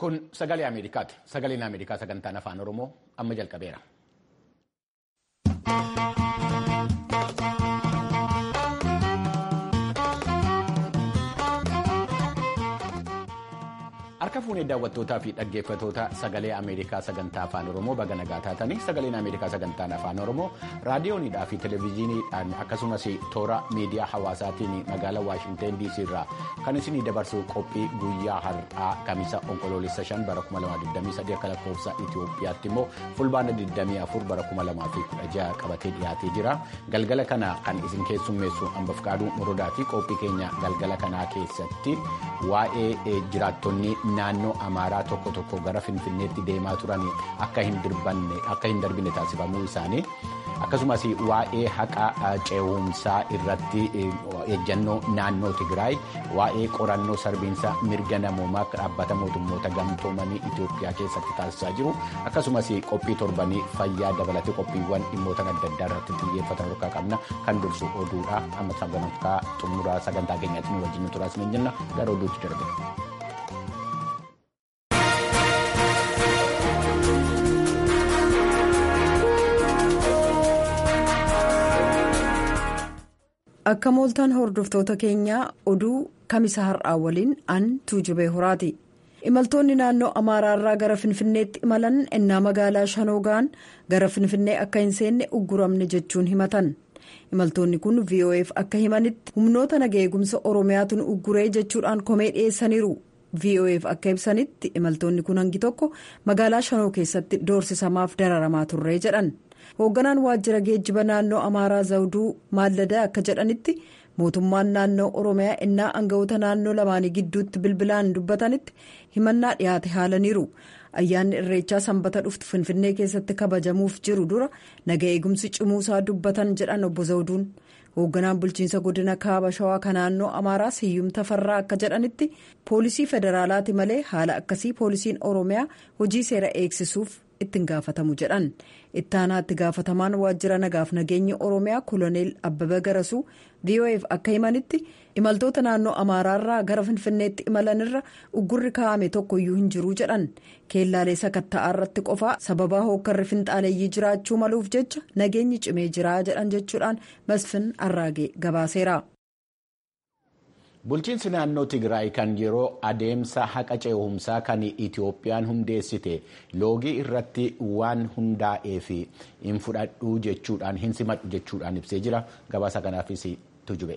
Kun sagalee Ameerikaati. Sagaleen Ameerikaa sagantaan afaan Oromoo amma jalqabeera. Harka fuunee daawwattootaa fi dhaggeeffatoota sagalee Ameerikaa sagantaa afaan Oromoo baga nagaa taatanii sagaleen Ameerikaa sagantaan afaan Oromoo raadiyoonidhaa fi televezyiiniidhaan akkasumas toora miidiyaa hawaasaatiin magaalaa Waashinteen DC irraa kan isinii dabarsu qophii guyyaa har'aa kamisa onkoloolessa 5 bara 2023 akka lakkoofsa Itoophiyaatti immoo fulbaana 24 bara 2016 qabatee dhiyaatee jira. Galgala kana kan isin keessummeessu hambaf qaaduu morodaa fi qophii keenya galgala kanaa keessatti waa'ee jiraattonni naannoo amaaraa tokko tokko gara finfinneetti deemaa turan akka hin darbine taasifamuu isaanii akkasumas waa'ee haqa ce'umsaa irratti ejjannoo naannoo tigraay waa'ee qorannoo sarbiinsa mirga namoomaa dhaabbata mootummoota gamtoomanii itiyoophiyaa keessatti taasisaa jiru akkasumas qophii torbanii fayyaa dabalatee qophiiwwan dhimmoota adda addaa irratti xiyyeeffatan harkaa qabna kan dursu oduudha amma sagantaa xumuraa sagantaa keenyaatti nu wajjin turaas ni jenna gara oduutti darbe. akka mooltaan hordoftoota keenyaa oduu kamisa har'aa waliin an tuujubee horaati imaltoonni naannoo amaaraarraa gara finfinneetti imalan ennaa magaalaa shanoogaan gara finfinnee akka hin seenne ugguramne jechuun himatan imaltoonni kun vof akka himanitti humnoota naga eegumsa oromiyaatu nu ugguree jechuudhaan komee dhiyeessaniiru vof akka ibsanitti imaltoonni kun hangi tokko magaalaa shanoo keessatti doorsisamaaf dararamaa turree jedhan. hoogganaan waajjira geejjiba naannoo amaaraa zawuduu maalladaa akka jedhanitti mootummaan naannoo oromiyaa innaa aangawoota naannoo lamaanii gidduutti bilbilaan dubbatanitti himannaa dhiyaate haalaniiru ayyaanni irreechaa sanbata dhuftu finfinnee keessatti kabajamuuf jiru dura naga eegumsi cimuusaa dubbatan jedhan obbo zawuduun hoogganaan bulchiinsa godina kaaba shawaa kan naannoo amaaraa siyyum tafarraa akka jedhanitti poolisii federaalaati malee haala akkasii poolisiin oromiyaa hojii seera eegsisuuf ittiin gaafatamu jedhan ittaanaa itti gaafatamaan waajjira nagaaf nageenya oromiyaa koloneel abbaba garasuu vof akka himanitti imaltoota naannoo amaaraarraa gara finfinneetti imalanirra uggurri kaa'ame tokkoyyuu hin jiruu jedhan keellaalee sakatta'aa irratti qofaa sababaa hookkarri finxaaleeyyii jiraachuu maluuf jecha nageenyi cimee jiraa jedhan jechuudhaan masfin arraagee gabaaseera. Bulchiinsi naannoo Tigraay kan yeroo adeemsa haqa ce'umsaa kan Itiyoophiyaan hundeessite loogii irratti waan hundaa'ee fi hin fudhadhuu jechuudhaan hin simadhu jechuudhaan ibsee jira. Gabaasa kanaafis tujube.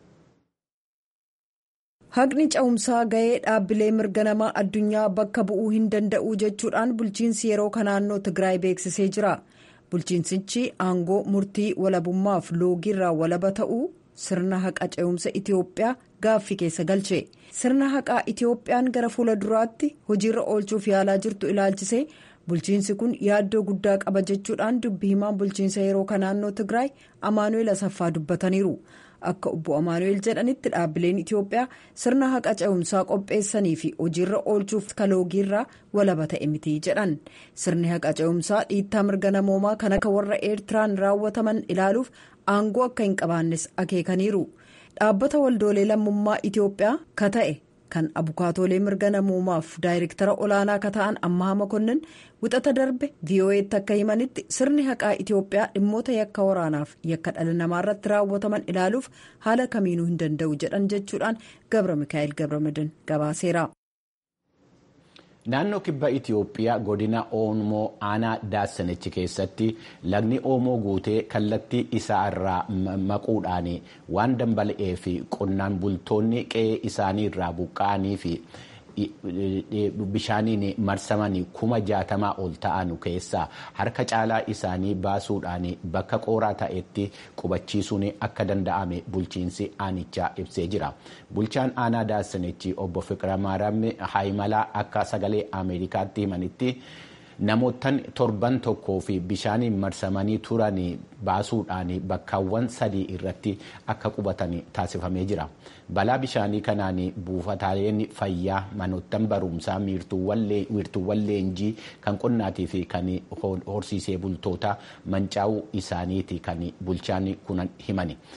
Haqni ce'umsaa gahee dhaabbilee mirga namaa addunyaa bakka bu'uu hin danda'u jechuudhaan bulchiinsi yeroo kan naannoo Tigraay beeksisee jira. Bulchiinsichi aangoo murtii walabummaaf loogiirraa walaba ta'uu. sirna haqa ce'umsa itiyoophiyaa gaaffii keessa galche sirna haqaa itiyoophiyaan gara fuula duraatti hojiirra oolchuuf yaalaa jirtu ilaalchisee bulchiinsi kun yaaddoo guddaa qaba jechuudhaan dubbi himaan bulchiinsa yeroo kan naannoo tigraay amaanu'eel asaffaa dubbataniiru akka obbo amaanu'eel jedhanitti dhaabbileen itiyoophiyaa sirna haqa ce'umsaa qopheessanii fi hojiirra oolchuuf kaloogiirraa walaba ta'e miti jedhan sirni haqa ce'umsaa dhiittaa mirga namoomaa kan akka warra eertiraan raawwataman ilaaluuf aangoo akka hin qabaannes akeekaniiru dhaabbata waldoolee lammummaa itiyoophiyaa ka ta'e kan abukaatoolee mirga namoomaaf daayirektara olaanaa ka ta'an ammaa makonnin wixata darbe vo'eetti akka himanitti sirni haqaa itiyoophiyaa dhimmoota yakka waraanaaf yakka dhala namaa irratti raawwataman ilaaluuf haala kamiinuu hin danda'u jedhan jechuudhaan gabra mikaa'el gabramadan gabaaseera. Naannoo kibba Itiyoophiyaa godina Oomoo aanaa Daasanichi keessatti lagni Oomoo guutee kallattii isaa irraa maquudhaan waan dambala'ee fi qonnaan bultoonni qe'ee isaanii irraa buqqa'anii fi bishaaniin marsamanii kuma jaatamaa ol ta'an keessaa harka caalaa isaanii baasuudhaan bakka qooraa ta'etti qubachiisuun akka danda'ame bulchiinsi aanichaa ibsee jira. Bulchaan aanaa Daasanichi obbo Fiqiramaaraam Haayimalaa akka sagalee Ameerikaatti himanitti. Namoottan torban tokkoo fi bishaaniin marsamanii turan baasuudhaan bakkaawwan sadii irratti akka qubatan taasifamee jira. Balaa bishaanii kanaan buufataaleen fayyaa manoottan barumsaa wiirtuuwwan leenjii kan qonnaatii fi kan horsiisee bultoota mancaa'uu isaaniiti kan bulchaan kun himani.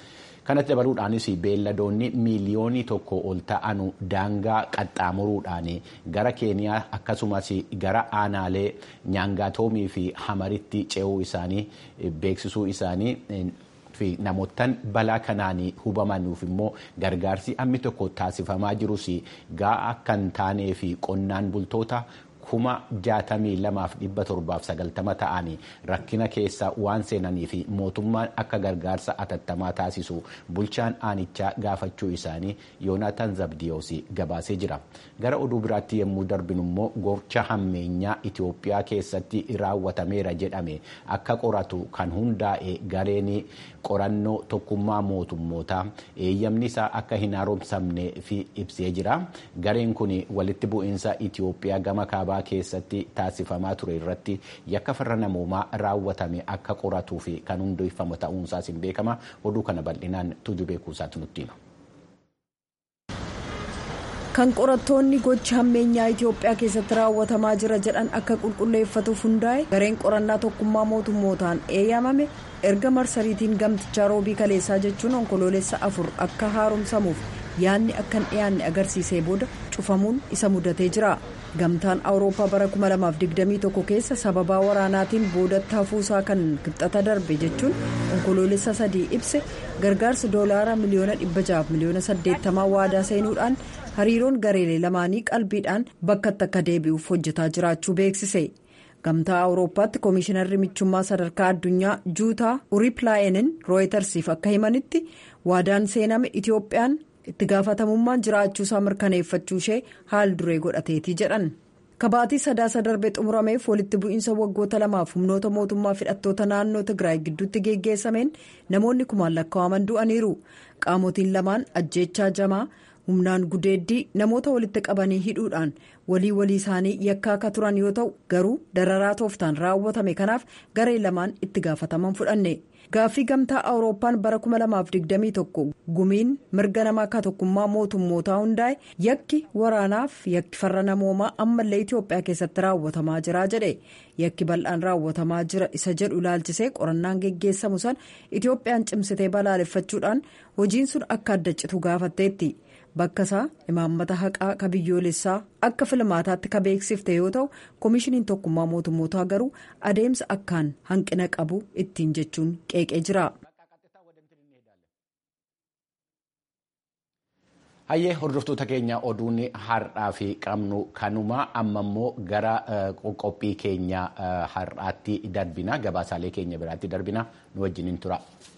kanatti dabaluudhaanis beelladoonni miiliyoonii tokko ol ta'anu daangaa qaxxaamuruudhaan gara keeniyaa akkasumas gara aanaalee nyaangaatoomii fi hamaritti ce'uu isaanii beeksisuu isaanii. fi namootaan balaa kanaan hubamanuuf immoo gargaarsi ammi tokko taasifamaa jirus ga'a akka hin taanee fi qonnaan bultoota kuma jaatamii lamaaf dhibba torbaaf sagaltama ta'anii rakkina keessa waan seenanii fi mootummaan akka gargaarsa atattamaa taasisu bulchaan aanichaa gaafachuu isaanii yoonaataan zabdiyoos gabaasee jira gara oduu biraatti yommuu darbinu immoo gocha hammeenyaa itiyoophiyaa keessatti raawwatameera jedhame akka qoratu kan hundaa'e gareen qorannoo tokkummaa mootummootaa eeyyamni isaa akka hin haaromsamne fi ibsee jira gareen kun walitti bu'iinsa itiyoophiyaa gama kaabaa keessatti taasifamaa ture irratti yakka farra namoomaa raawwatame akka qoratuu fi kan hundeeffamu ta'uunsaas hin beekama oduu kana bal'inaan tuju beekuusaatu nutti hima. kan qorattoonni gocha hammeenyaa itiyoophiyaa keessatti raawwatamaa jira jedhan akka qulqulleeffatuuf hundaa'e gareen qorannaa tokkummaa mootummootaan eeyyamame erga marsariitiin gamtichaa roobii kaleessaa jechuun onkoloolessa afur akka haaromsamuuf yaadni akka hin dhiyaanne agarsiisee booda cufamuun isa mudatee jira gamtaan awurooppaa bara 2021 keessa sababaa waraanaatiin boodatti hafuusaa kan kibxata darbe jechuun onkoloolessa sadii ibse gargaarsa doolaara miliyoona 600 miliyoona 80 waadaa seenuudhaan hariiroon gareelee lamaanii qalbiidhaan bakkatti akka deebi'uuf hojjetaa jiraachuu beeksise. gamtaa awurooppaatti koomishinarri michummaa sadarkaa addunyaa juutaa uriiplaayinin rooyitersiif akka himanitti waadaan seename itiyoophiyaan itti gaafatamummaan jiraachuusaa mirkaneeffachuu ishee haal duree godhateetii jedhan kabaatii sadaasa darbe xumurameef walitti bu'iinsa waggoota lamaaf humnoota mootummaa hidhattoota naannoo tigraay gidduutti geggeessameen namoonni kumaan lakkaa'aman du'aniiru qaamotiin lamaan ajjeechaa jamaa humnaan gudeeddii namoota walitti qabanii hidhuudhaan walii walii isaanii yakkaa akka turan yoo ta'u garuu dararaa tooftaan raawwatame kanaaf garee lamaan itti gaafataman fudhanne gaaffii gamtaa awurooppaan bara 2021 gumiin mirga namaa akka tokkummaa mootummootaa hundaa'e yakki waraanaaf yakki farra namoomaa ammallee itiyoophiyaa keessatti raawwatamaa jira jedhe yakki bal'aan raawwatamaa jira isa jedhu ilaalchisee qorannaan geggeessamu san itiyoophiyaan cimsitee balaaleffachuudhaan hojiin sun akka adda citu gaafatteetti. bakka isaa imaammata haqaa ka biyyoolessaa akka filmaataatti ka beeksifte yoo ta'u koomishiniin tokkummaa mootummootaa garuu adeemsa akkaan hanqina qabu ittiin jechuun qeeqee jira. hayyee hordoftoota keenya oduun har'aa fi qabnu kanuma amma immoo gara qophii keenya har'aatti darbina gabaasaalee keenya biraatti darbina nu wajjiniin tura.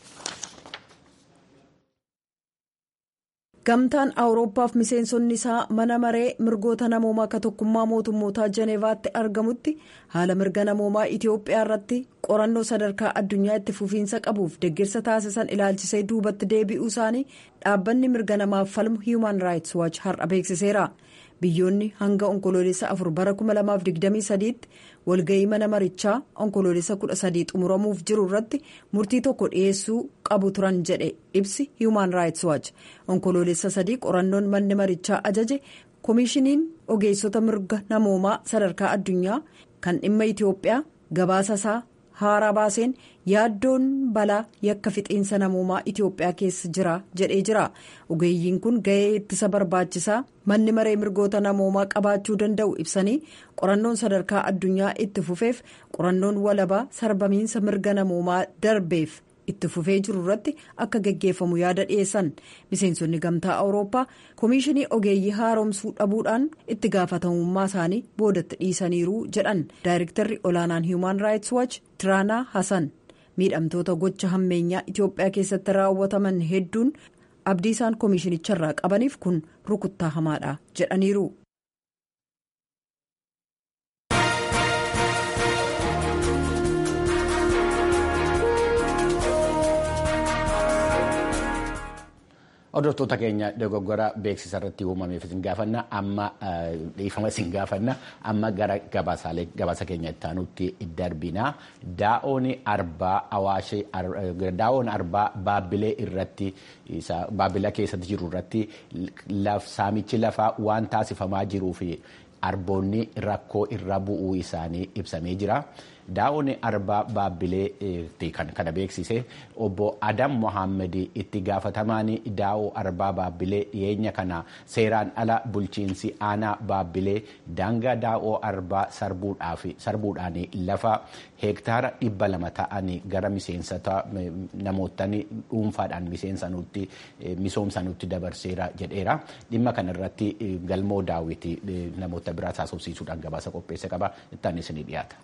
gamtaan awurooppaaf miseensonni isaa mana maree mirgoota namoomaa akka tokkummaa mootummootaa jeneevaatti argamutti haala mirga namoomaa itiyoophiyaa irratti qorannoo sadarkaa addunyaa itti fufiinsa qabuuf deeggarsa taasisan ilaalchisee duubatti deebi'uu isaanii dhaabbanni mirga namaaf falmu hiiman raayits waachi har'a beeksiseera biyyoonni hanga onkoloolessa afur bara 2023tti walga'ii mana marichaa onkoloolessa 13 xumuramuuf jiru irratti murtii tokko dhiyeessuu qabu turan jedhe ibsi hiiman raayits waachi onkoloolessa sadii qorannoon manni marichaa ajaje koomishiniin ogeessota mirga namoomaa sadarkaa addunyaa kan dhimma itiyoophiyaa gabaasa isaa haaraa baaseen yaaddoon balaa yakka fixiinsa namoomaa itiyoophiyaa keessa jira jedhee jira ogeeyyiin kun ga'ee ittisa barbaachisaa manni maree mirgoota namoomaa qabaachuu danda'u ibsanii qorannoon sadarkaa addunyaa itti fufeef qorannoon walabaa sarbamiinsa mirga namoomaa darbeef itti fufee jiru irratti akka geggeeffamu yaada dhiyeessan miseensonni gamtaa awurooppaa koomishinii ogeeyyii haaromsuu dhabuudhaan itti gaafatamummaa isaanii boodatti dhiisaniiru jedhan daayirektarri olaanaan hiiman raayits waachi tiraanaa hasan miidhamtoota gocha hammeenyaa itiyoophiyaa keessatti raawwataman hedduun abdii isaan koomishinicharraa qabaniif kun rukuttaa hamaadha jedhaniiru. Hordoftoota keenya dogoggora beeksisa irratti uumameef isin gaafanna amma dhiifama isin gaafanna amma gara gabaasa keenya itti aanutti darbina daa'oon arbaa awaashee daa'oon arbaa baabbilee irratti baabbilaa keessatti jiru irratti saamichi lafaa waan taasifamaa jiruu fi arboonni rakkoo irra bu'uu isaanii ibsamee jira. daa'oon arbaa baabbileetti kan kana beeksise obbo Adam Mohaammed itti gaafatamaan daa'oo arbaa baabbilee dhiyeenya kana seeraan ala bulchiinsi aanaa baabbilee daangaa daa'oo arbaa sarbuudhaan lafa heektaara dhibba lama ta'anii gara miseensota namootni dhuunfaadhaan misoomsanutti dabarseera jedheera dhimma kanarratti galmoo daawwiti namoota biraas haasofsiisuudhaan gabaasa qopheesse qaba ittaan isinii dhiyaata.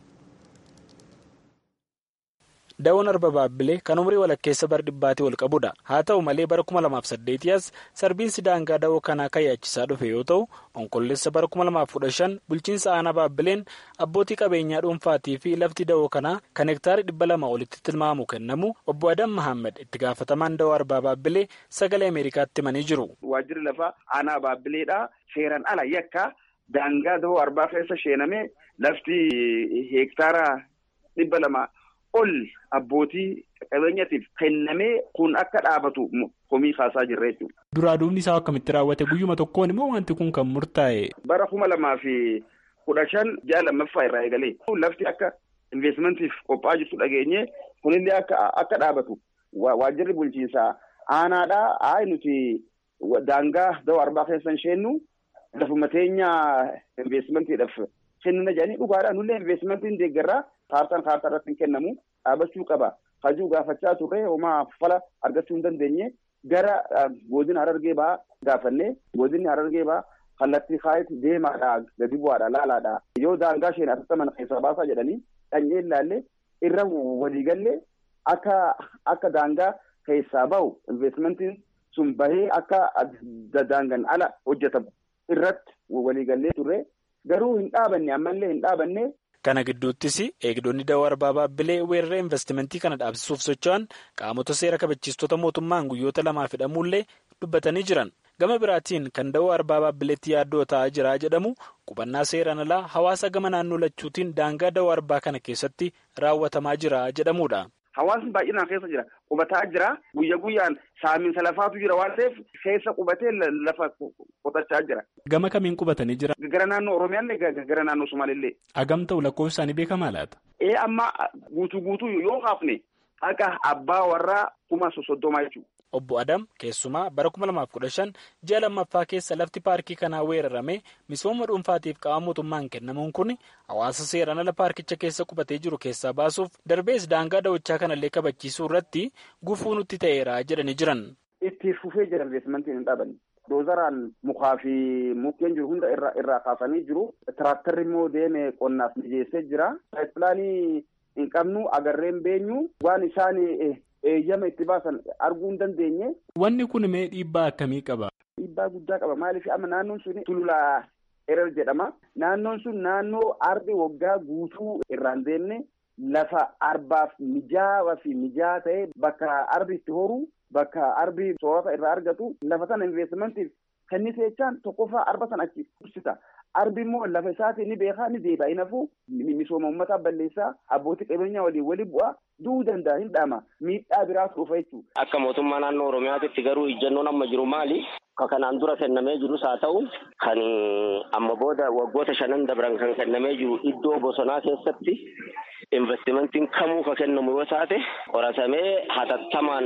Daawwan arba baabbilee kan umurii walakkeessa bara dhibbaatii ol qabudha. Haa ta'u malee bara 2008 as sarbiinsi daangaa daawoo kanaa kan yaachisaa dhufe yoo ta'u, onkolleessa bara 2015 bulchiinsa aanaa baabbileen abbootii qabeenyaa dhuunfaatii fi lafti daawoo kanaa kan hektaara dhibba lama olitti tilmaamu kennamu obbo Adam Mahammad itti gaafatamaan daawoo arbaa baabbilee sagalee Ameerikaatti himanii jiru. Waajjirri lafaa aanaa baabbileedha. Seeraan ala yakka daangaa daawoo arbaa keessa sheenamee lafti hektaara dhibba lama. ol abbootii qabeenyatiif kennamee kun akka dhaabatu komii kaasaa jirra jechuudha. Duraa duubni isaa akkamitti raawwate guyyuma tokkoon immoo wanti kun kan murtaa'e. Bara kuma lamaa fi kudha shan ji'a lammaffaa irraa eegalee lafti akka investimantiif qophaa'aa jirtu dhageenye kunillee akka akka dhaabatu waajjirri bulchiinsaa aanaadhaa haa nuti daangaa dawoo arbaa keessa hin sheennu lafuma teenya investimantiidhaaf kennina jedhanii dhugaadhaan nullee investimantiin deeggarraa kaartaan kaartaa irratti hin kennamu dhaabachuu qaba hajuu gaafachaa turre homaa fala argachuu hin dandeenye gara godina harargee ba'aa gaafanne godinni harargee ba'aa kallattii kaayetti deemaadha gadi bu'aadha laalaadha yoo daangaa isheen atattaman keessaa baasaa jedhanii dhanyee ilaalle irra waliigalle akka akka daangaa keessaa bahu investimentiin sun bahee akka daangan ala hojjetamu irratti waliigallee turre garuu hin dhaabanne ammallee hin dhaabanne. Kana gidduuttis eegdonni dawoo arbaa baabbilee weerara investimentii kana dhaabsisuuf socho'an qaamota seera kabachiistota mootummaan guyyoota lamaaf hidhamuullee dubbatanii jiran. Gama biraatiin kan dawoo arbaa baabbileetti yaaddoo ta'aa jira jedhamu qubannaa seeraan alaa hawaasa gama naannoo lachuutiin daangaa dawoo arbaa kana keessatti raawwatamaa jira jedhamudha. Hawaasni baay'inaan keessa jira. Qubataa jira. Guyya guyyaan saamiinsa lafaatu jira waan ta'eef keessa qubatee lafa qotachaa jira. Gama kamiin qubatanii jira? Gara naannoo Oromiyaallee gara naannoo Sumaalillee. Agam ta'u lakkoofsi isaanii beekamaa laata? Ee amma guutuu guutuu yoo kaafne akka abbaa warraa kuma sosoddomaa jechuudha. Obbo Adam keessumaa bara 2015 ji'a lammaffaa keessa lafti paarkii kanaa weerarame misooma dhuunfaatiif qaama mootummaan kennamuun kun hawaasa seeraan ala paarkicha keessa qubatee jiru keessaa baasuuf darbees daangaa dawwachaa kanallee kabachiisuu irratti gufuu nutti ta'eera jedhanii jiran. Itti fufee jira investimentiin hin dhaabanne. Doozaraan mukaa fi mukkeen jiru hunda irraa kaasanii jiru. Tiraaktarri immoo deeme qonnaaf mijeessee jira. Pilaanii hin qabnu agarreen beenyu waan isaan eeyyama itti baasan arguu hin dandeenye. Wanni kun mee dhiibbaa akkamii qaba? Dhiibbaa guddaa qaba. Maaliif amma naannoon sun tululaa erer jedhama. Naannoon sun naannoo arbi waggaa guutuu irraan deemne lafa arbaaf mijaawaa fi mijaa'aa ta'e bakka arbi itti horu bakka arbi soorata irraa argatu lafa sana investimentiif kennise jechaan tokkoffaa arba sana achi ibsita. Arbi immoo lafa isaatii ni beekaa ni deebi'a. Inaafuu misooma uummataa balleessaa abbootii qabeenyaa waliin wali bu'aa du'uu danda'a hin dhaama. Miidhaa biraatu dhufa jechuudha. Akka mootummaa naannoo Oromiyaatitti garuu ijjannoon amma jiru maali? Ka kanaan dura kennamee jirus haa ta'u kan amma booda waggoota shanan dabran kan kennamee jiru iddoo bosonaa keessatti investimentiin kamuu ka kennamu yoo taate qoratamee hatattamaan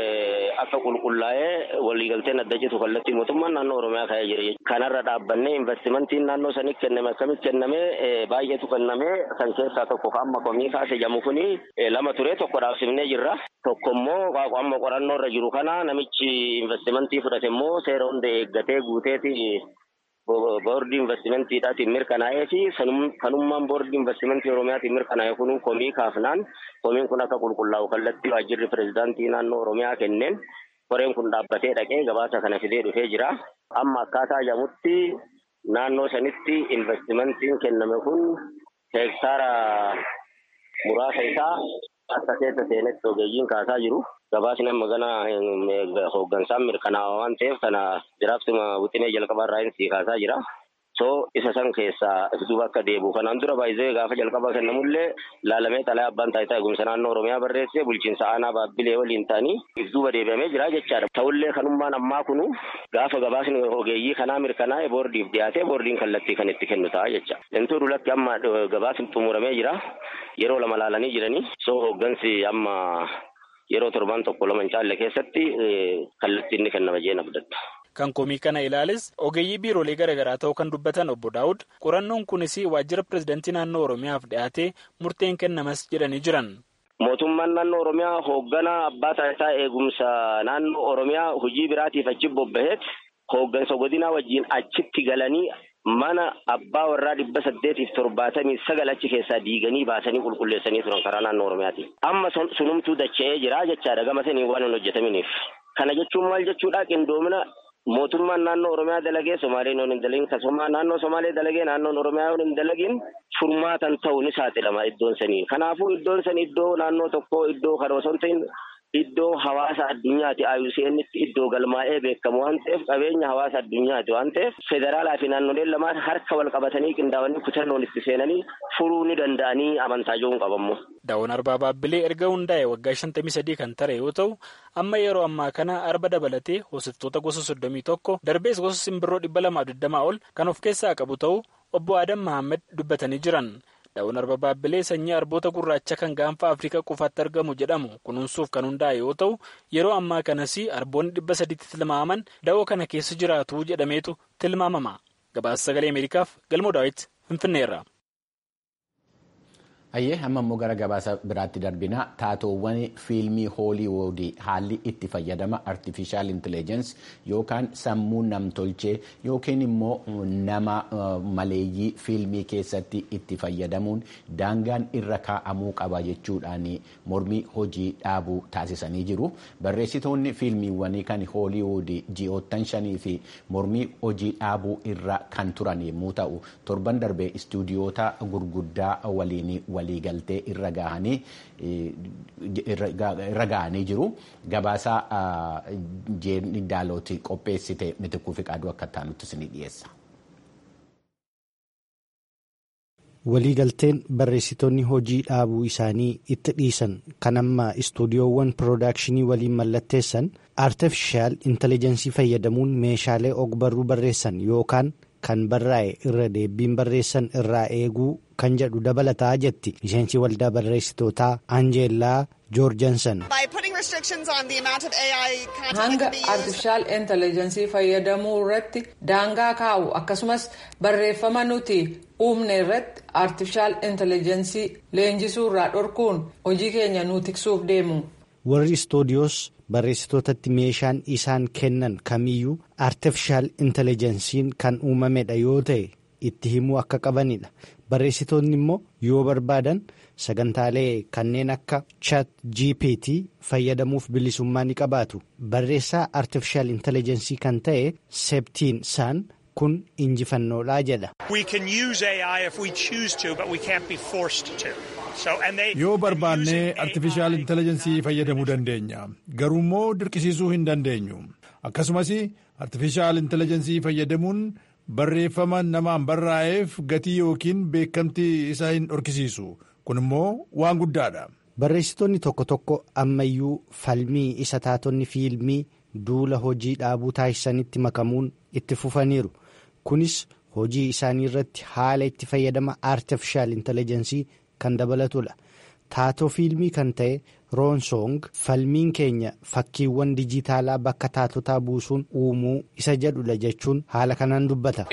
akka qulqullaa'ee waliigalteen adda jiru kallattii mootummaan naannoo Oromiyaa ka'ee jira. Kanarra dhaabbannee investimentiin naannoo sanitti kenname akkamitti kennamee baay'eetu kennamee kan keessaa tokko ka amma komii kaase jedhamu kuni lama ture tokko dhaabsifnee jirra. Tokko immoo amma qorannoo irra jiru kana namichi investimentii fudhate immoo seera hunda eeggatee guuteeti boordii investimentiidhaatiin mirkanaa'ee fi kanummaan boordii investimentii oromiyaatiin mirkanaa'e kun komii kaafnaan komiin kun akka qulqullaa'u kallattii waajjirri pirezidaantii naannoo oromiyaa kenneen koreen kun dhaabbatee dhaqee gabaasa kana fidee dhufee jira. Amma akkaataa jedhamutti naannoo sanitti investimentiin kenname kun heektaara muraasa isaa akka keessa seenetti ogeeyyiin kaasaa jiru. Gabaasni amma gana hooggansaan mirkanaa'aa waan ta'eef kana jiraattuma wixinee jalqabaa irraa sii kaasaa jira. So isa san keessaa duuba akka deebi'u kanaan dura baay'ee gaafa jalqaba kennamullee laalamee xalaa abbaan taayitaa eegumsa naannoo Oromiyaa barreessee bulchiinsa aanaa baabbilee waliin ta'anii duuba deebi'amee jira jechaadha. Ta'ullee kanummaan ammaa kunu gaafa gabaasni ogeeyyii kanaa mirkanaa'e boordiif dhiyaatee boordiin kallattii kan itti kennu ta'a jecha. Intuu dulatti amma gabaasni xumuramee jira. Yeroo lama laalanii jiranii. So hooggansi amma yeroo torban tokko lama hin caalle keessatti kallattii inni kennama jeen abdadha. Kan komii kana ilaales ogeeyyii biiroolee garaagaraa ta'uu kan dubbatan obbo Daawud qorannoon kunis waajjira pirezidaantii naannoo Oromiyaaf dhiyaatee murteen kennamas jedhanii jiran. Mootummaan naannoo Oromiyaa hoogganaa abbaa taayitaa eegumsa naannoo Oromiyaa hojii biraatiif achi bobbaheet hooggansa godinaa wajjin achitti galanii mana abbaa warraa dhibba saddeetiif torbaatamii sagal achi keessaa diiganii baasanii qulqulleessanii turan karaa naannoo Oromiyaati. Amma sunumtuu dacha'ee jira jechaadha gama sanii waan hin hojjetaminiif. Kana jechuun maal jechuudha qindoomina mootummaan naannoo Oromiyaa dalagee Somaaleen yoo hin dalagin akkasuma naannoo Somaalee dalagee naannoon Oromiyaa yoo hin dalagin furmaatan ta'uu ni saaxilama iddoon sanii. Kanaafuu iddoon san iddoo naannoo tokkoo iddoo karoorsan ta'in iddoo hawaasa addunyaati IUCNitti iddoo galmaa'ee beekamu waan ta'eef qabeenya hawaasa addunyaati waan ta'eef federaalaa fi naannoleen lamaan harka wal qabatanii qindaa'anii kutannoon itti seenanii furuu ni danda'anii amantaa jiruun qabamu. Daawwan arbaa baabbilee erga hundaa'e waggaa shantamii sadii kan tare yoo ta'u amma yeroo ammaa kana arba dabalatee hoosiftoota gosa soddomii tokko darbees gosa simbirroo dhibba lamaa digdamaa ol kan of keessaa qabu ta'uu obbo Adam Mahammed dubbatanii jiran. Daawwan arba baabbilee sanyii arboota gurraacha kan gaanfa Afrikaa qofaatti argamu jedhamu kunuunsuuf kan hundaa'e yoo ta'u yeroo ammaa kanas arboonni dhibba sadiitti tilmaaman da'oo kana keessa jiraatu jedhameetu tilmaamama. Gabaasa sagalee Ameerikaaf galmoo daawwitti Finfinneerra. Ayyee amma immoo gara gabaasa biraatti darbina taatoowwan fiilmii hooliwuudii haalli itti fayyadama artifishaal intelligensi yookaan sammuu namtolchee yookiin immoo nama maleeyyii fiilmii keessatti itti fayyadamuun daangaan irra kaa'amuu qaba jechuudhaan mormii hojii dhaabuu taasisanii jiru. Barreessitoonni fiilmiiwwanii kan hooliwuudii ji'oottan shanii fi mormii hojii dhaabuu irra kan turan yommuu ta'u torban darbee istuudiyoota gurguddaa waliin waliigaltee irra gahanii irra gahanii jiru gabaasaa jeen daalooti qopheessite mitikuu fi qaaduu akka taanutti isinii dhiyeessa. waliigalteen barreessitoonni hojii dhaabuu isaanii itti dhiisan kan amma istuudiyoowwan piroodakshinii waliin mallatteessan aartifishaal intelijeensii fayyadamuun meeshaalee ogbarruu barreessan yookaan kan barraa'e irra deebiin barreessan irraa eeguu kan jedhu dabalataa jetti miseensi waldaa barreessitootaa anjeellaa joorjansan. hanga artifishaal intelijeensii fayyadamuu irratti daangaa kaa'u akkasumas barreeffama nuti uumne irratti artifishaal intelijeensii leenjisuu irraa dhorkuun hojii keenya nu tiksuuf deemu. warri istuudiyoos barreessitootatti meeshaan isaan kennan kamiyyuu artifishaal intelijensiin kan uumamedha yoo ta'e itti himuu akka qabanidha barreessitoonni immoo yoo barbaadan sagantaalee kanneen akka chat gpt fayyadamuuf bilisummaa ni qabaatu barreessaa artifishaal intelijensii kan ta'e seeptiin saan kun injifannoodhaa jedha. yoo barbaannee artifishaal intelijensii fayyadamuu dandeenya garuu immoo dirqisiisuu hin dandeenyu akkasumas artifishaal intelijensii fayyadamuun barreeffama namaan barraa'eef gatii yookiin beekamtii isa hin dhorkisiisu kun immoo waan guddaadha. barreessitoonni tokko tokko ammayyuu falmii isa taatonni fiilmii duula hojii dhaabuu taasisanitti makamuun itti fufaniiru kunis hojii isaanii irratti haala itti fayyadama artifishaal intelijensii kan dabalatudha taatoo fiilmii kan ta'e roonsong falmiin keenya fakkiiwwan dijitaalaa bakka taatotaa buusuun uumuu isa jedhudha jechuun haala kanaan dubbata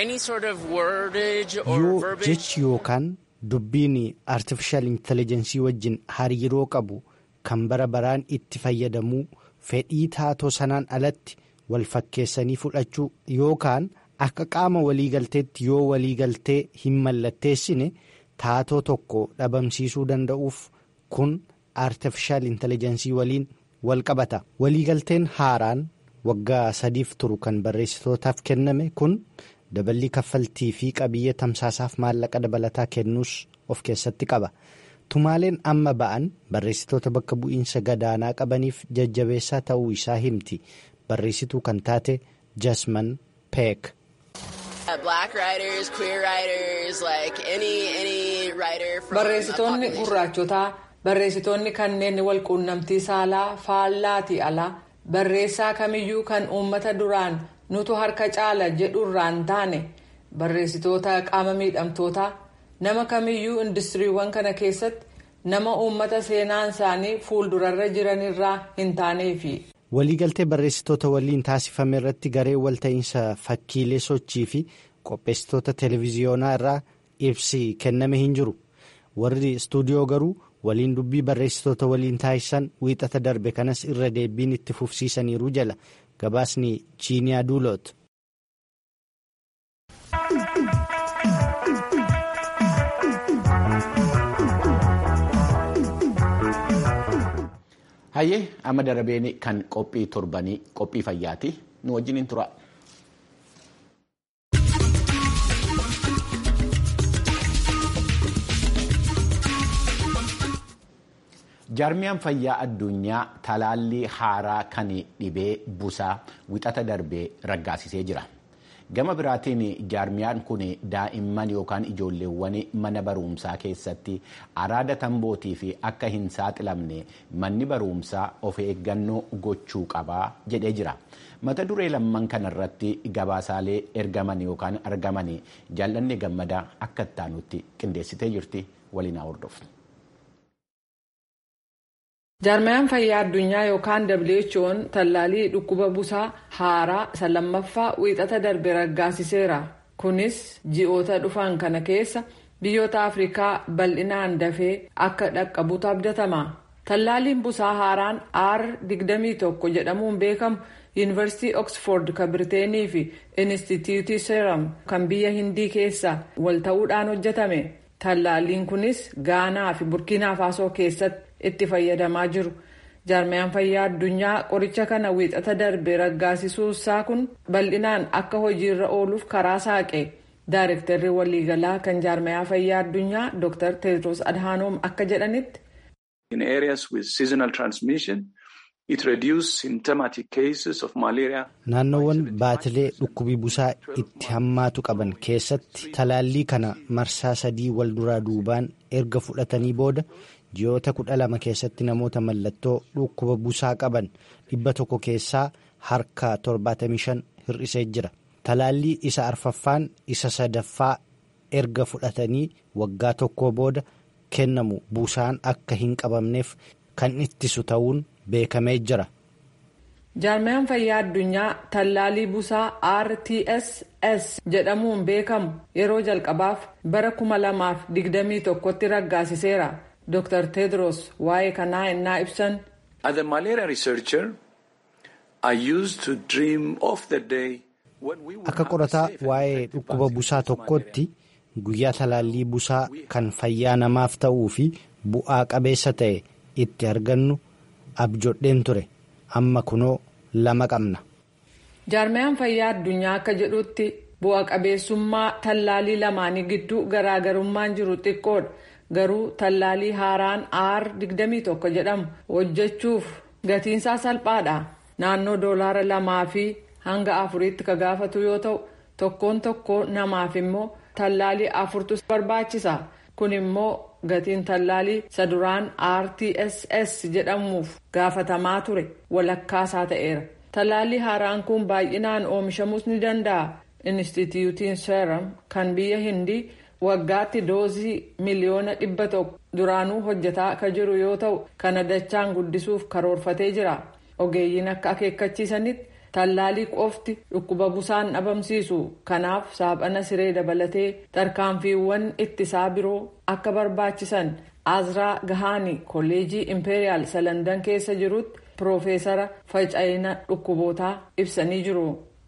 yoo jechi yookaan dubbiin artifishaal intelijensii wajjin hariiroo qabu kan bara baraan itti fayyadamuu fedhii taatoo sanaan alatti wal fakkeessanii fudhachuu yookaan akka qaama waliigalteetti yoo waliigaltee hin mallatteessine taatoo tokko dhabamsiisuu danda'uuf kun artifishaal intelijensii waliin wal qabata waliigalteen haaraan waggaa sadiif turu kan barreessitootaaf kenname kun daballii kaffaltii fi qabiyyee tamsaasaaf maallaqa dabalataa kennuus of keessatti qaba tumaaleen amma ba'an barreessitoota bakka bu'iinsa gadaanaa qabaniif jajjabeessaa ta'uu isaa himti barreessituu kan taate jasman peek. barreessitoonni gurraachotaa barreessitoonni kanneen walquunnamtii saalaa faallaatii alaa barreessaa kamiyyuu kan uummata duraan nutu harka caala jedhurraan taane barreessitoota qaama miidhamtootaa nama kamiyyuu industiriiwwan kana keessatti nama uummata seenaan isaanii fuuldurarra jiranirraa hin taaneefi. waliigaltee barreessitoota waliin taasifame irratti garee walta'iinsa fakkiilee sochii fi qopheessitoota televiziyoonaa irraa ibsi kenname hin jiru warri istuudiyoo garuu waliin dubbii barreessitoota waliin taasisan wiixata darbe kanas irra deebiin itti fufsiisaniiru jala gabaasni chiiniyaa duuloot. hayyee amma darabeen kan qophii torbanii qophii fayyaati nu wajjiniin tura. jaarmiyaan fayyaa addunyaa talaallii haaraa kan dhibee busaa wixata darbee raggaasisee jira. gama biraatiin jaarmiyaan kun daa'imman yookaan ijoolleewwan mana barumsaa keessatti araada tambootii fi akka hin saaxilamne manni barumsaa of eeggannoo gochuu qabaa jedhee jira mata duree lamman kanarratti gabaasaalee ergaman yookaan argaman jaallanne gammadaa akka ittaanutti qindeessitee jirti waliin haa hordofnu. jaarmiyaan fayyaa addunyaa yookaan who'n tallaalii dhukkuba busaa haaraa isa lammaffaa wiixata darbe raggaasiseera kunis ji'oota dhufan kana keessa biyyoota afrikaa bal'inaan dafee akka dhaqqabutu abdatama tallaaliin busaa haaraan r 21 jedhamuun beekamu yuunivarsiitii oksford kan birteenii fi inistituutii seeram kan biyya hindii keessa wal ta'uudhaan hojjetame tallaaliin kunis gaanaa fi burkiinaa faasoo keessatti itti fayyadamaa jiru jaarmiyaan fayyaa addunyaa qoricha kana wiixata darbe raggaasisuusaa kun bal'inaan akka hojiirra ooluuf karaa saaqe daarektarri waliigalaa kan jaarmiyaa fayyaa addunyaa dr tedros adhaanoom akka jedhanitti. in areas with seasonal transmission it reduces symptomatic cases of malaria. naannoowwan baatilee dhukkubii busaa itti hammaatu qaban keessatti talaallii kana marsaa sadii wal duraa duubaan erga fudhatanii booda. ji'oota kudha lama keessatti namoota mallattoo dhukkuba busaa qaban dhibba tokko keessaa harka 75 hir'isee jira talaallii isa arfaffaan isa sadaffaa erga fudhatanii waggaa tokko booda kennamu busaan akka hin qabamneef kan ittisu ta'uun beekamee jira. jaarmiyaan fayyaa addunyaa tallaalii busaa rtss jedhamuun beekamu yeroo jalqabaaf bara 2021tti raggaasiseera. Dr. Tedros waa'ee kanaa innaa ibsan. As a malaria researcher, I used to dream of the day when we would Akka qorataa waa'ee dhukkuba busaa tokkootti guyyaa talaallii busaa kan fayyaa namaaf ta'uu fi bu'aa qabeessa ta'e itti argannu abjodheen ture. Amma kunoo lama qabna. Jaarmiyaan fayyaa addunyaa akka jedhutti bu'a qabeessummaa tallaalii lamaanii gidduu garaagarummaan jiru xiqqoodha. garuu tallaalii haaraan r 21 jedhamu hojjechuuf gatiinsaa salphaadha naannoo doolaara lamaa fi hanga afuriitti ka gaafatu yoo ta'u tokkoon tokko namaaf immoo tallaalii afurtu barbaachisa kun immoo gatiin tallaalii saduraan rtss jedhamuuf gaafatamaa ture walakkaasaa ta'eera tallaalii haaraan kun baay'inaan oomishamuus ni danda'a inistituutiin seeram kan biyya hindii. waggaatti doozii miliyoona dhibba tokko duraanuu hojjetaa akka jiru yoo ta'u kana dachaan guddisuuf karoorfatee jira ogeeyyiin akka akeekkachiisanitti tallaalii qofti dhukkuba busaan dhabamsiisu kanaaf saaphana siree dabalatee tarkaanfiiwwan ittisaa biroo akka barbaachisan azraa gahaanii kolleejii impeeriyaal salandan keessa jirutti piroofeesara faca'ina dhukkubootaa ibsanii jiru.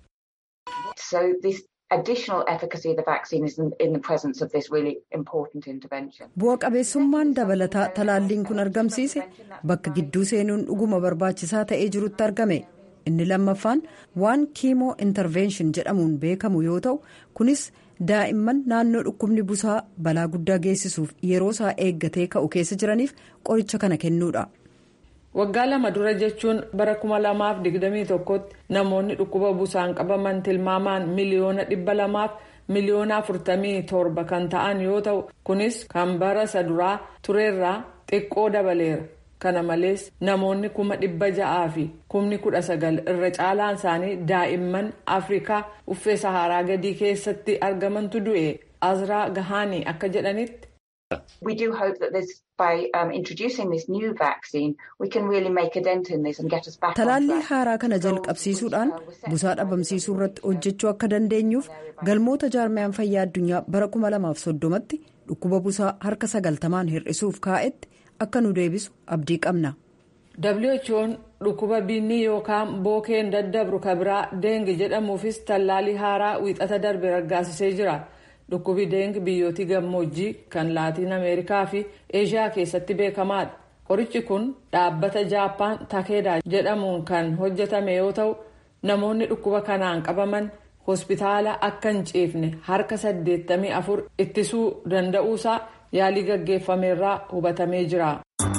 bu'a qabeessummaan dabalataa talaalliin kun argamsiise bakka gidduu seenuun dhuguma barbaachisaa ta'ee jirutti argame inni lammaffaan waan kiimoo intarveenshin jedhamuun beekamu yoo ta'u kunis daa'imman naannoo dhukkubni busaa balaa guddaa geessisuuf yeroo isaa eeggatee ka'u keessa jiraniif qoricha kana kennuudha. waggaa lama dura jechuun bara 2021tti namoonni dhukkuba busaan qabaman tilmaamaan miliyoona dhibba lamaaf miliyoona afurtamii torba kan ta'an yoo ta'u kunis kan bara isa duraa tureerraa xiqqoo dabaleera kana malees namoonni kuma dhibba ja'aa fi kumni kudha sagal irra caalaan isaanii daa'imman afrikaa uffee saharaa gadii keessatti argamantu du'e azraa gahaanii akka jedhanitti. We do hope that this, by um, introducing this new vaccine, we can really make a dent in this and get us back Talaallii haaraa kana jalqabsiisuudhaan busaa dhabamsiisuu irratti hojjechuu akka dandeenyuuf galmoota jaarmiyaan fayyaa addunyaa bara 2030tti dhukkuba busaa harka sagaltamaan hir'isuuf kaa'etti akka nu deebisu abdii qabna. WHO'n dhukkuba binnii yookaan bookeen daddabru kabiraa deengi jedhamuufis tallaalii haaraa wiixata darbe raggaasisee jira. dhukkubi deengi biyyootii gammoojjii kan laatiin ameerikaa fi eeshiyaa keessatti beekamaadha qorichi kun dhaabbata jaappaan takeedaa jedhamuun kan hojjetame yoo ta'u namoonni dhukkuba kanaan qabaman hospitaala akka hin ciifne harka 84 ittisuu danda'uusaa yaalii gaggeeffameerraa hubatamee jira.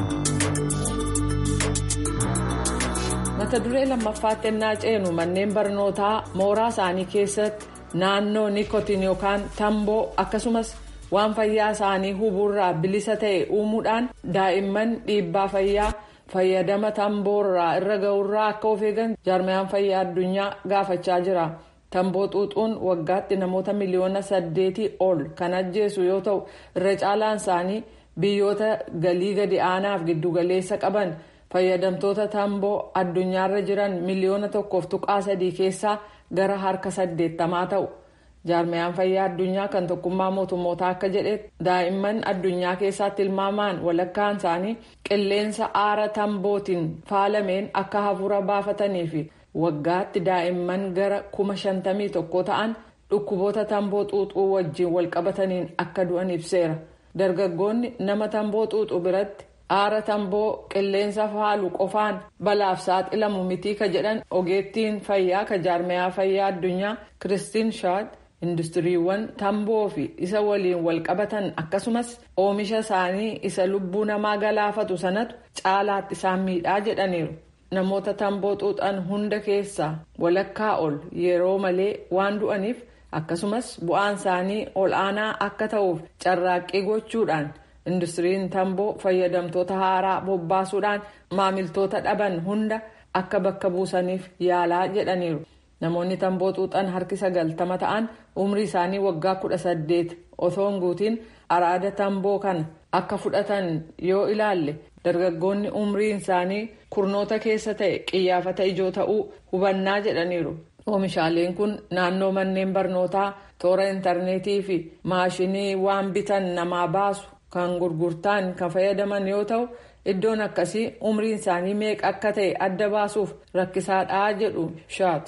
mata duree lammaffaatti ennaa ceenu manneen barnootaa mooraa isaanii keessatti. naannoo nikotiin yookaan tamboo akkasumas waan fayyaa isaanii hubuurraa bilisa ta'e uumuudhaan daa'imman dhiibbaa fayyaa fayyadama tamboorraa irra ga'urraa akka of eegan jaarmiyaan fayyaa addunyaa gaafachaa jira tamboo xuuxuun waggaatti namoota miliyoona saddeetii ol kan ajjeesu yoo ta'u irra caalaan isaanii biyyoota galii gadi aanaaf giddugaleessa qaban fayyadamtoota tamboo addunyaarra jiran miliyoona tokkoof tuqaa sadii keessaa. gara harka saddeettamaa ta'u jaarmiyaan fayyaa addunyaa kan tokkummaa mootummootaa akka jedhetti daa'imman addunyaa keessaa tilmaamaan walakkaan isaanii qilleensa aara tambootiin faalameen akka hafuura baafatanii fi waggaatti daa'imman gara kuma shantamii tokko ta'an dhukkuboota tamboo xuuxuu wajjin walqabataniin akka du'an ibseera dargaggoonni nama tamboo xuuxuu biratti. aara tamboo qilleensa faalu qofaan balaaf saaxilamu mitii ka jedhan ogeettiin fayyaa ka jaarmiyaa fayyaa addunyaa kiristiin shaad industiriiwwan tamboo fi isa waliin walqabatan akkasumas oomisha isaanii isa lubbuu namaa galaafatu sanatu caalaatti isaan miidhaa jedhaniiru namoota tamboo xuuxan hunda keessaa walakkaa ol yeroo malee waan du'aniif akkasumas bu'aan isaanii ol aanaa akka ta'uuf carraaqqii gochuudhaan. industiriin tamboo fayyadamtoota haaraa bobbaasuudhaan maamiltoota dhaban hunda akka bakka buusaniif yaalaa jedhaniiru namoonni tamboo xuuxan harki sagaltama ta'an umrii isaanii waggaa kudha saddeet osoo hin guutiin araada tamboo kana akka fudhatan yoo ilaalle dargaggoonni umriin isaanii kurnoota keessa ta'e qiyyaafata ijoo ta'uu hubannaa jedhaniiru oomishaaleen kun naannoo manneen barnootaa toora intarneetii fi maashinii waan bitan namaa baasu. kan gurgurtaan kan fayyadaman yoo ta'u iddoon akkasii umriin isaanii meeqa akka ta'e adda baasuuf rakkisaadhaa jedhu shaat.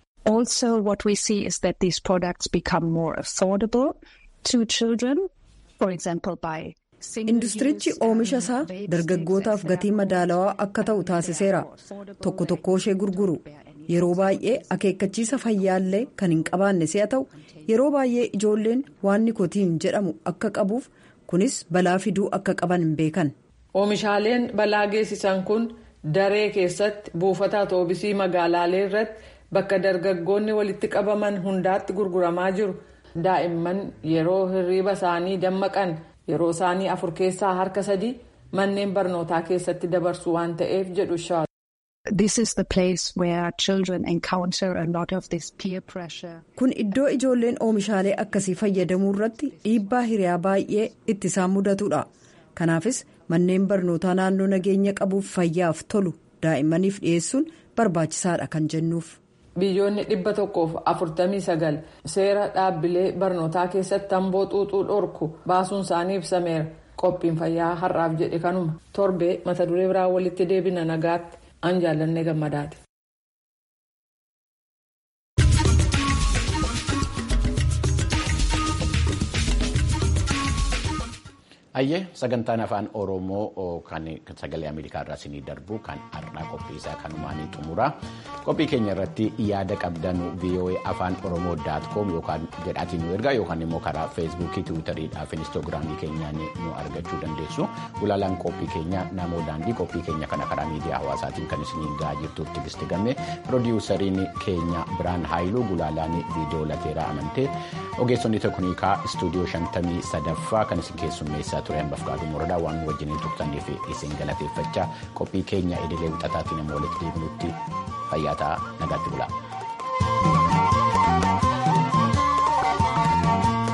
Also what we see is that these products become more affordable to children, for example by industirichi oomisha isaa dargaggootaaf gatii madaalawaa akka ta'u taasiseera tokko tokko ishee gurguru yeroo baay'ee akeekkachiisa fayyaallee kan hin qabaanne si'a ta'u yeroo baay'ee ijoolleen waan nikotiin jedhamu akka qabuuf. kunis balaa fiduu akka qaban hin beekan. oomishaaleen balaa geessisan kun daree keessatti buufata atoobisii magaalaalee irratti bakka dargaggoonni walitti qabaman hundaatti gurguramaa jiru daa'imman yeroo hirriiba isaanii dammaqan yeroo isaanii afur keessaa harka sadii manneen barnootaa keessatti dabarsu waan ta'eef jedhu shaat. This is the place where children encounter a lot of this peer pressure. Kun iddoo ijoolleen oomishaalee akkasii fayyadamuu irratti dhiibbaa hiriyaa baay'ee itti isaan mudatudha. Kanaafis manneen barnootaa naannoo nageenya qabuuf fayyaaf tolu daa'immaniif dhiyeessuun barbaachisaadha kan jennuuf. Biyyoonni dhibba tokkoof afurtamii sagal seera dhaabbilee barnootaa keessatti tamboo xuuxuu dhorku baasuun isaanii ibsameera. Qophiin fayyaa har'aaf jedhe kanuma torbee mata duree biraa walitti deebina nagaatti. an jaalannee gammadaati. Ayyee sagantaan afaan Oromoo kan sagalee Ameerikaa irraa isinii darbu kan har'aa qophii isaa kanumaan xumura. Qophii keenya irratti yaada qabdan VOA afaan Oromoo daat koom yookaan jedhaatiin nu ergaa yookaan immoo karaa feesbuukii, tiwiitariidhaa fi inistoogiraamii keenyaan nu argachuu dandeessu. Gulaalaan qophii keenya namoo daandii qophii keenya kana karaa miidiyaa hawaasaatiin kan isiniin gahaa jirtuuf tigisti gamme piroodiwusariin keenya Biraan Haayiluu gulaalaan viidiyoo lateeraa amantee ogeessonni teeknikaa istuudiyoo shantamii sadaffaa kan isin keessummeessaa ture hambaaf qaaduu muradaa waan wajjiniin turtaniif isin galateeffachaa qophii keenya idilee wixataatiin immoo walitti deebinutti fayyaa ta'aa nagaatti bulaa.